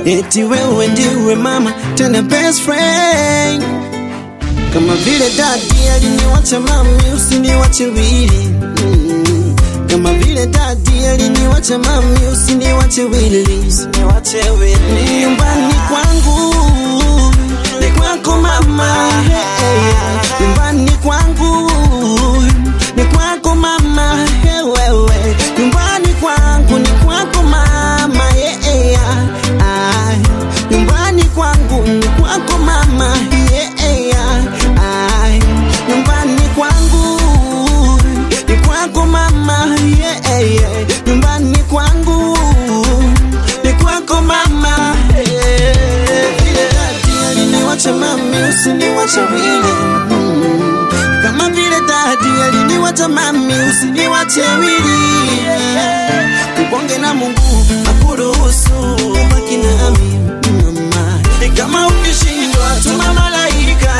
eti wewe ndiwe mama tena best friend kama vile dadi aliniwacha mami usiniwache wili mm. kama vile dadi aliniwacha mami usiniwache wili usiniwache wili nyumbani kwangu ni kwako mama hey, nyumbani kwangu ni kwako mama hey, wewe nyumbani kwangu ni kwako mama yeah, yeah. Ah, nyumbani kwangu ni kwako mama yeah, yeah. Ah, nyumbani kwangu ni kwako mama yeah, yeah. nyumbani kwangu ni kwako mama yeah. vile dadi aliniwacha mami usiniwache wili mm. kama vile dadi aliniwacha mami usiniwache wili uponge na Mungu akuruhusu baki nami mama kama ukishindwa tuma malaika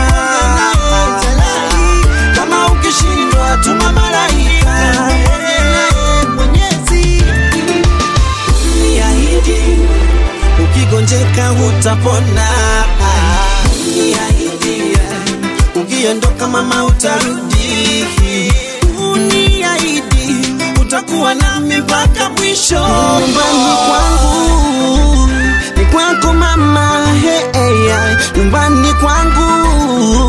kama ukishindwa tuma malaika Mwenyezi niahidi ukigonjeka utapona niahidi ukiondoka mama utarudi uniahidi utakuwa nami mpaka mwisho nyumbani kwangu ni kwako mama hey, hey, nyumbani kwangu